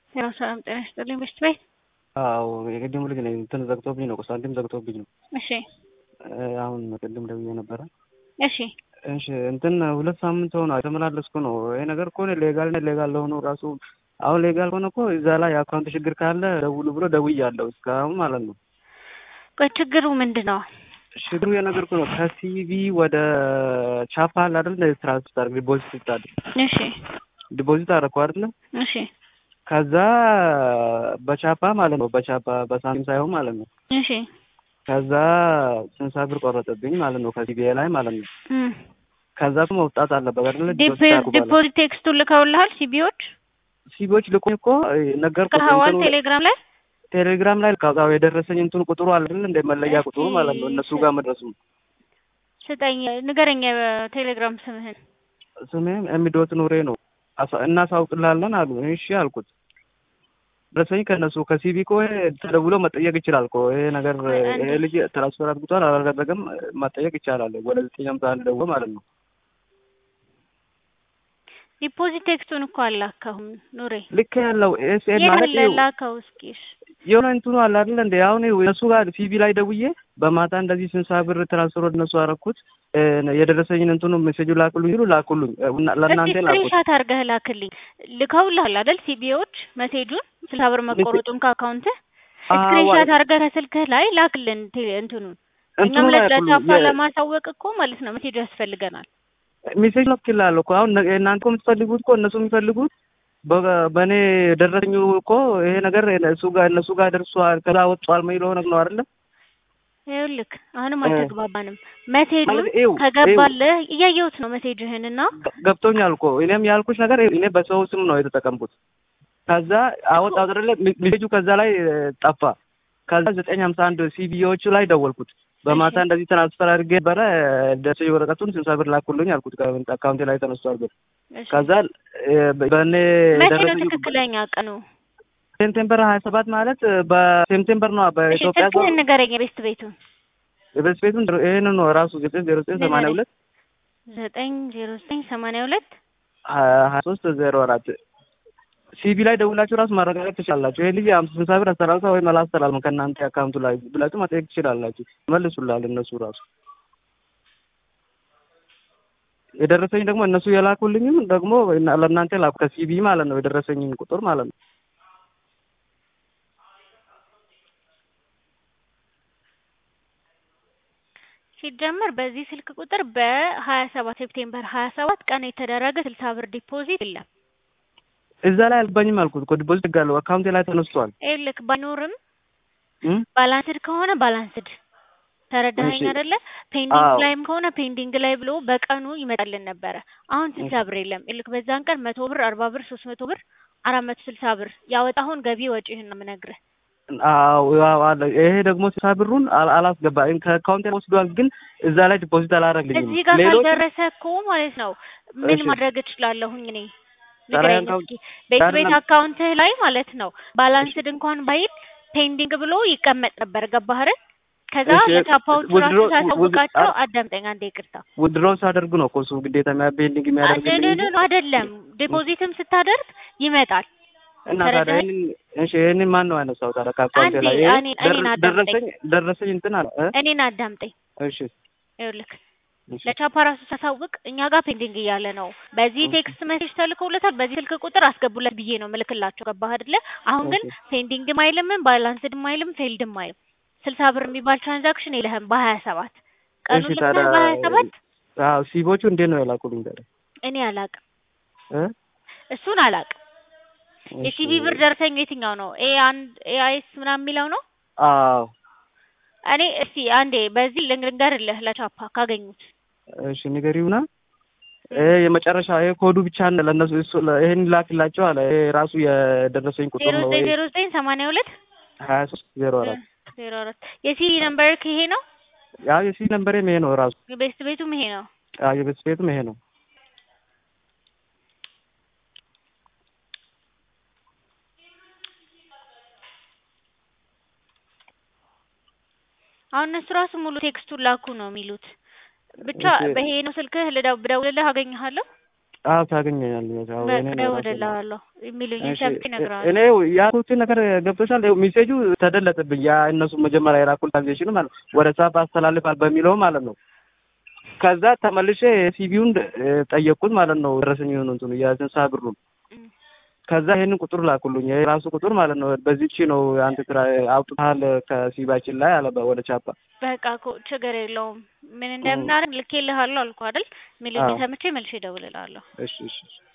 ያው ሰላም ጤና ይስጥልኝ በሽት ቤት አዎ የቅድሙ ልጅ ነኝ። እንትን ዘግቶብኝ ነው ሳንቲም ዘግቶብኝ ነው። እሺ አሁን ቅድም ደውዬ ነበረ። እሺ እሺ እንትን ሁለት ሳምንት ሆነ የተመላለስኩ ነው። ይሄ ነገር እኮ ሌጋል ሌጋል ለሆኑ ራሱ አሁን ሌጋል ሆነ እኮ እዛ ላይ የአካውንት ችግር ካለ ደውሉ ብሎ ደውያለሁ እስካሁን ማለት ነው። ቆይ ችግሩ ምንድን ነው? ችግሩ የነገርኩህ ነው። ከሲቪ ወደ ቻፓ አለ አይደል ትራንስፈር ዲፖዚት ስታደርግ እሺ ዲፖዚት አደረኩ አይደለ እሺ ከዛ በቻፓ ማለት ነው በቻፓ በሳንቲም ሳይሆን ማለት ነው እሺ ከዛ ስንሳ ብር ቆረጠብኝ ማለት ነው ከሲቢኤ ላይ ማለት ነው እም ከዛ መውጣት አለበት አይደለ ዲፖዚት ቴክስቱን ልከውልሃል ሲቢዎች ሲቢዎች ልኮኝ እኮ ነገርኩህ ከሀዋል እንትኑ ቴሌግራም ላይ ቴሌግራም ላይ ልካው የደረሰኝ እንትኑ ቁጥሩ አለ አይደል እንደ መለያ ቁጥሩ ማለት ነው እነሱ ጋር መድረሱ ስጠኝ ንገረኝ ቴሌግራም ስምህን ስሜም ኤሚዶት ኑሬ ነው አሳ- እናሳውቅላለን አሉ እሺ አልኩት ደረሰኝ ከእነሱ ከሲቢ እኮ ተደውሎ መጠየቅ ይችላል እኮ ይሄ ነገር ይሄ ልጅ ትራንስፈር አድርጓል አላደረገም መጠየቅ ይቻላል ወደ ዘጠኝ ሃምሳ አንድ ደውሎ ማለት ነው ዲፖዚት ቴክስቱን እኮ አላከሁም ኑሬ ልክ ያለው ኤስኤን ማለት የት ላከው እስኪ እሺ የሆነ እንትኑ አለ አይደል እንደ አሁን እነሱ ጋር ሲቢ ላይ ደውዬ በማታ እንደዚህ ስንሳ ብር ትራንስፈር ወደ እነሱ አደረኩት የደረሰኝን እንትኑ ሜሴጁ ላኩልኝ ይሉ ላኩልኝ እና ለእናንተ ላኩት ስክሪንሻት አድርገህ ላክልኝ ልከውልሃል አይደል ሲቢዎች መሴጁን ስልሳ ብር መቆረጡን ከአካውንትህ ስክሪንሻት አድርገህ ከስልክህ ላይ ላክልን ቴ- እንትኑን እንትኑ እኛም ላይ ለቻፓ ያኩልኝ ለማሳወቅ እኮ ማለት ነው መሴጁ ያስፈልገናል ሜሴጅ ልክላለሁ እኮ አሁን እናንተ እኮ የምትፈልጉት እኮ እነሱ የሚፈልጉት በ- በእኔ ደረሰኙ እኮ ይሄ ነገር እሱ ጋር እነሱ ጋር ደርሷል ከዛ ወጥቷል የሚለው ነገር ነው አይደለ ይኸውልህ አሁንም እ። አልተግባባንም መሴጁን ማለት ይኸው ከገባልህ እያየሁት ነው መሴጅህን እና ገ- ገብቶኛል እኮ እኔም ያልኩሽ ነገር እኔ በሰው ስም ነው የተጠቀምኩት ከዛ አወጣው አይደለ ሜሴጁ ከዛ ላይ እ፣ ጠፋ ከዛ ዘጠኝ ሀምሳ አንድ ሲቪዎቹ ላይ ደወልኩት በማታ እሺ። እንደዚህ ትራንስፈር አድርጌ ነበረ ደረሰኝ ወረቀቱን ስልሳ ብር ላኩልኝ አልኩት አካውንቴ ላይ ተነስቷል ብር እሺ። ከዛ እ፣ በእኔ መቼ ነው ደረሰኝ ትክክለኛ ቀኑ ሴፕቴምበር ሀያ ሰባት ማለት በሴፕቴምበር ነው እሺ በኢትዮጵያ ስልክህን ንገረኝ የቤስት ቤቱን የበስ ቤቱን ይህንን ነው ራሱ ዘጠኝ ዜሮ ዘጠኝ ሰማንያ ሁለት ዘጠኝ ዜሮ ዘጠኝ ሰማንያ ሁለት ሀያ ሶስት ዜሮ አራት ሲቢ ላይ ደውላችሁ ራሱ ማረጋገጥ ትችላላችሁ። ይሄ ልጅ አምስት ስልሳ ብር አስተላልፋ ወይም አላስተላልፍም ከእናንተ አካውንቱ ላይ ብላችሁ መጠየቅ ትችላላችሁ። መልሱላል እነሱ ራሱ የደረሰኝ ደግሞ እነሱ የላኩልኝም ደግሞ እና- ለእናንተ ላኩ ከሲቢ ማለት ነው የደረሰኝን ቁጥር ማለት ነው። ሲጀመር በዚህ ስልክ ቁጥር በሀያ ሰባት ሴፕቴምበር ሀያ ሰባት ቀን የተደረገ ስልሳ ብር ዲፖዚት የለም። እዛ ላይ አልባኝም አልኩት እኮ ዲፖዚት ጋለሁ አካውንቴ ላይ ተነስቷል። ይኸውልህ ባይኖርም እም? ባላንስድ ከሆነ ባላንስድ ተረዳኸኝ እሺ። አይደለ? ፔንዲንግ አዎ። ላይም ከሆነ ፔንዲንግ ላይ ብሎ በቀኑ ይመጣልን ነበረ። አሁን ስልሳ ብር የለም። ይልክ በዛን ቀን መቶ ብር፣ አርባ ብር፣ ሶስት መቶ ብር፣ አራት መቶ ስልሳ ብር ያወጣሁን ገቢ ወጪህን ነው የምነግርህ። አዎ አዎ አለ። ይሄ ደግሞ ስልሳ ብሩን አል- አላስገባኝ ከአካውንቴ ወስዷል፣ ግን እዛ ላይ ዲፖዚት አላደረግልኝም። እዚህ ጋር ሌሎች ካልደረሰ እኮ ማለት ነው ምን እሺ። ማድረግ እችላለሁኝ እኔ ዛሬ ንገረኝ አካውንት እስኪ። ቤት ቤት አይደለም። አካውንትህ ላይ ማለት ነው ባላንስድ እንኳን ባይል ፔንዲንግ ብሎ ይቀመጥ ነበር። ገባህ አይደል? ከዛ እሺ፣ ለቻፓዎቹ ራሱ withdraw- ሳሳውቃቸው with- አዳምጠኝ አንዴ ይቅርታ። ውድድሮ ሳደርግ ነው እኮ እሱ ግዴታ የሚያቤንዲንግ የሚያደርግልኝ እንጂ አደደደ አይደለም ዲፖዚትም ስታደርግ ይመጣል። እና ታዲያ ተረዳኸኝ? ይህንን እሺ ይህንን ማን ነው ያነሳው ታዲያ ከአካውንቴ አንዴ ላይ ይሄ እኔ- ደር- እኔን አዳምጠኝ። ደረሰኝ ደረሰኝ እንትን አለ እ? እኔን አዳምጠኝ። እሺ ይኸውልህ እሺ ለቻፓ ራሱ ሳሳውቅ እኛ ጋር ፔንዲንግ እያለ ነው። በዚህ እሺ። ቴክስት ሜሴጅ ተልከውለታል። በዚህ ስልክ ቁጥር አስገቡለት ብዬ ነው ምልክላቸው። ገባህ አይደለ? አሁን ግን እሺ። ፔንዲንግም አይልምም ባላንስድም አይልም ፌልድም አይልም። ስልሳ ብር የሚባል ትራንዛክሽን የለህም በሀያ ሰባት ቀኑ እሺ ልክ ታዲያ ነህ በሀያ ሰባት አዎ ሲቦቹ እንዴት ነው የላኩልኝ ታዲያ እኔ አላቅም፣ እ? እሱን አላቅም። የሲቢ ብር ደረሰኝ የትኛው ነው? ኤ አንድ ኤአይኤስ ምናምን የሚለው ነው። አዎ እኔ እስቲ አንዴ በዚህ ልንገርልህ ለቻፓ ካገኙት እሺ ንገሪውና ይሄ የመጨረሻ ይሄ ኮዱ ብቻ ነው ለእነሱ እሱ ለ- ይሄን ላክላቸው አለ ይሄ ራሱ የደረሰኝ ቁጥር ዜሮ ነው ዘጠኝ ዜሮ ዘጠኝ ሰማንያ ሁለት ሀያ ሶስት ዜሮ አራት ዜሮ አራት የሲቢ ነምበር ይሄ ነው። ያው የሲ ነምበሬም ይሄ ነው ራሱ ቤስት ቤቱም ይሄ ነው። አዎ የቤት ቤቱም ይሄ ነው አሁን እነሱ ራሱ ሙሉ ቴክስቱን ላኩ ነው የሚሉት። ብቻ እሺ። በይሄ ነው ስልክህ ልደው ብደውልልህ አገኘሃለሁ። አዎ ታገኘኛለህ። አዎ እኔ በቃ ነው ራሴ ነው። እደውልልሃለሁ የሚሉኝን እሺ ሰምቼ እ- እነግርሃለሁ። እኔ ያልኩትን ነገር ገብቶሻል። ይኸው ሜሴጁ ተደለጠብኝ። ያ እነሱ መጀመሪያ የላኩት ትራንዛክሽኑ ማለት ነው ወደ ሳፕ አስተላልፋል በሚለው ማለት ነው። ከዛ ተመልሼ ሲቪውን ጠየቅኩት ማለት ነው። ደረሰኝ የሆኑ እንትኑ የስንሳ ብሩን እም፣ ከዛ ይሄንን ቁጥር ላኩልኝ የራሱ ቁጥር ማለት ነው። በዚህቺ ነው አንተ ትራ አውጥተሃል ከሲባችን ላይ አለ በ- ወደ ቻፓ በቃ እኮ ችግር የለውም ምን እንደምናደርግ ልኬልሃለሁ አልኩህ አይደል? የሚሉኝን አዎ። ሰምቼ መልሼ እደውልልሃለሁ። እሺ እሺ እሺ